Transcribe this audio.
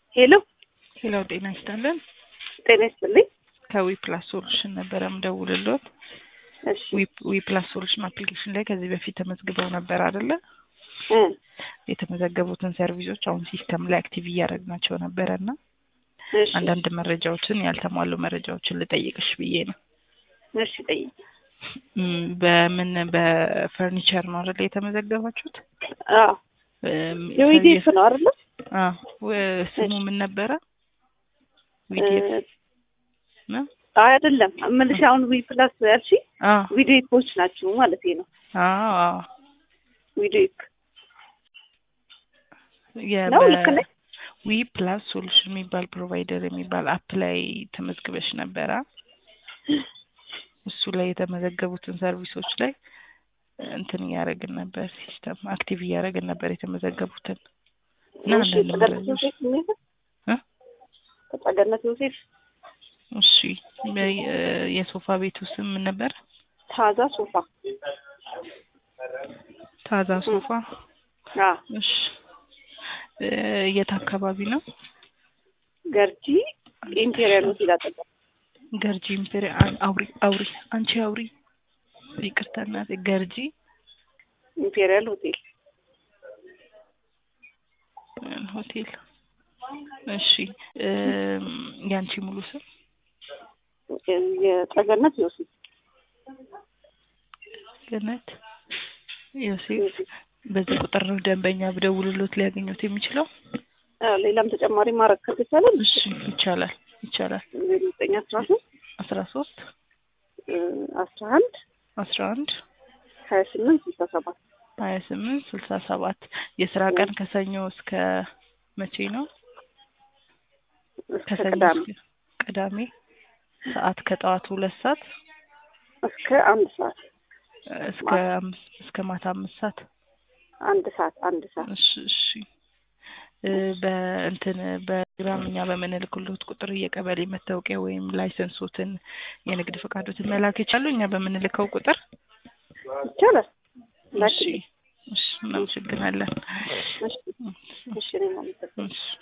ሄሎ ሄሎ ጤና ይስጥልን። ጤና ይስጥልኝ። ከዊ ፕላስ ሶሉሽን ነበረ ምደውልሎት። እሺ ዊ ፕላስ ሶሉሽን አፕሊኬሽን ላይ ከዚህ በፊት ተመዝግበው ነበር አይደለ? እ የተመዘገቡትን ሰርቪሶች አሁን ሲስተም ላይ አክቲቭ እያደረግናቸው ነበረ እና እሺ አንዳንድ መረጃዎችን ያልተሟሉ መረጃዎችን ልጠይቅሽ ብዬ ነው። እሺ ጠይቅ። እም፣ በምን በፈርኒቸር ነው አይደለ የተመዘገባችሁት? አዎ እም፣ የዊዲኤፍ ነው አይደለ? አዎ፣ ወ- ስሙ ምን ነበረ? ዊዲኤፍ ነው? አይ አይደለም እምልሽ አሁን ዊ ፕላስ ያልሽ አዎ ዊዲኤፎች ናችሁ ማለት ነው። አዎ አዎ ዊዲኤፍ የ- ነው በ- ልክ ነኝ? ዊ ፕላስ ሶሉሽን የሚባል ፕሮቫይደር የሚባል አፕ ላይ ተመዝግበሽ ነበረ። እሱ ላይ የተመዘገቡትን ሰርቪሶች ላይ እንትን እያደረግን ነበር፣ ሲስተም አክቲቭ እያደረግን ነበር የተመዘገቡትን እና እሺ አንዳንድ ተገነት መረጃዎች ዮሴፍ የሚል እ? ተገነት ዮሴፍ እሺ በ- የሶፋ ቤቱ ስም ምን ነበር? ታዛ ሶፋ ታዛ ሶፋ። አ እሺ እ፣ የት አካባቢ ነው? ገርጂ ኢምፔሪያል ሆቴል አጠገብ ገርጂ ኢምፔሪያ አውሪ አውሪ አንቺ አውሪ ይቅርታ እናቴ ገርጂ ኢምፔሪያል ሆቴል ሆቴል እሺ እም፣ ያንቺ ሙሉ ስም የጸገነት ዮሴፍ ገነት ዮሴፍ በዚህ ቁጥር ነው ደንበኛ ብደውልሎት ሊያገኙት የሚችለው አ፣ ሌላም ተጨማሪ ማድረግ ከተቻለ እሺ ይቻላል ይቻላል ዘጠኝ አስራ ሶስት አስራ ሶስት አስራ አንድ አስራ አንድ ሀያ ስምንት ስልሳ ሰባት ሀያ ስምንት ስልሳ ሰባት የስራ ቀን ከሰኞ እስከ መቼ ነው እስከ ከሰኞ ቅዳሜ እስከ ቅዳሜ ሰዓት ከጠዋቱ ሁለት ሰዓት እስከ አንድ ሰዓት እስከ አምስት እስከ ማታ አምስት ሰዓት አንድ ሰዓት አንድ ሰዓት እሺ እሺ እ፣ በእንትን በግራም እኛ በምንልክሎት ቁጥር የቀበሌ መታወቂያ ወይም ላይሰንሶትን የንግድ ፈቃዶትን መላክ ይቻሉ እኛ በምንልከው ቁጥር ይቻላል። እሺ እሺ እናመሰግናለን እሺ እሺ እኔም አመሰግናለሁ። እሺ